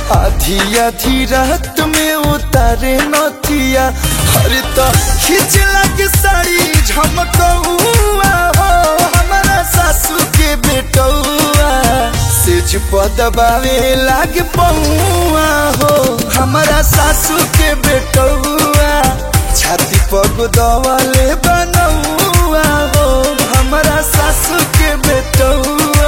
आधी आधी रात में उतारे नथिया हर तो खींच लग साड़ी झमकौआ हो हमारा सासू के बेटौआ सेज पदबावे लाग पौआ हो हमारा सासू के बेटौआ छाती पग दवाले बनौआ हो हमारा सासू के बेटौआ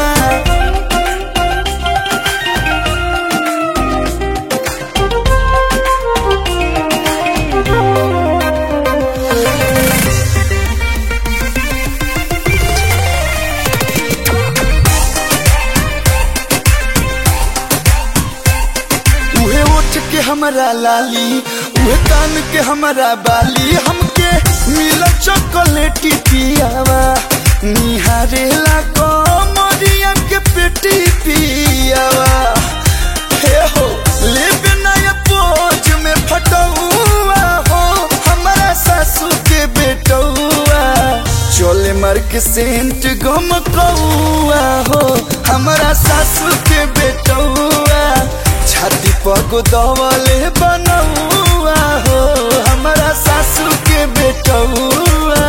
उहे उठ के हमारा लाली उहे कान के हमारा बाली हमके मिल चॉकलेटी पियावा निहारे ला कमरिया के पेटी पियावा हे हो लेबे नया पोज में फटौआ हो हमारा सासू के बेटौआ चोले मार के सेंट गम कौआ हो हमारा सासू के बेटौआ छाती पग दवले बनौआ हो हमारा सासू के बेटौआ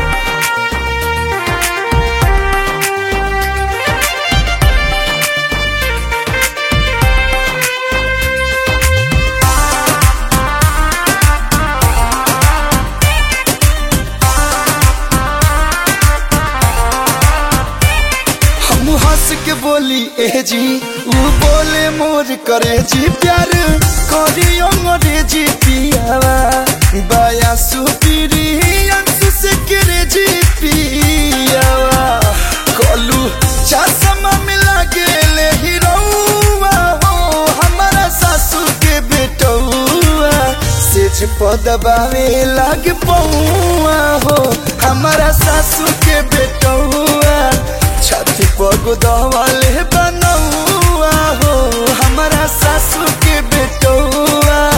हम हंस के बोली ए जी ऊ बोले मोर करे जी प्यार करी अंग्रेजी पियावा बाया सुपीरी अंसु से करे जी पियावा कलू चश्मा मिला गेले हीरोवा हो हमारा सासू के बेटौआ सेज पदबावे लाग पौआ हो हमारा सासू के बेटौआ छाती पग दवाले बनौआ हो हमारा सासू के बेटौआ